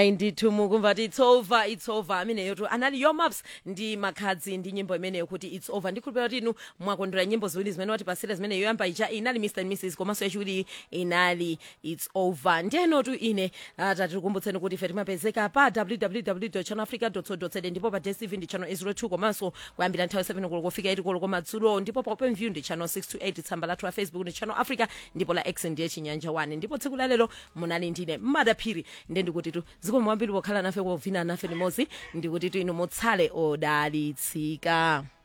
ayi ndithu mukumva ti its over its over ameneyo tu anali yomaps ndi makhadzi ndi nyimbo imeneyo kuti its over ndikhulupirira kuti inu mwakondwera nyimbo ziwiri zimene watipasira zimene yoyamba ija inali mr and mrs komanso yachiwiri inali its over ndiyenotu ine uh, tatikukumbutseni kuti ife timapezeka pa www channelafrica co za ndipo pa dstv ndi channel 02 komanso kuyambira nthawi 7 koloko kufika 8 koloko komadzulo ndipo pa open view ndi channel 628 tsamba lathu la facebook ndi channel africa ndipo la x ndiye chinyanja 1 ndipo tsiku lalero munali ndine madaphiri ndiye ndikuti tu zikomo kwambiri pokhala nafe kovina nafe limodzi ndikuti tu inu mutsale odalitsika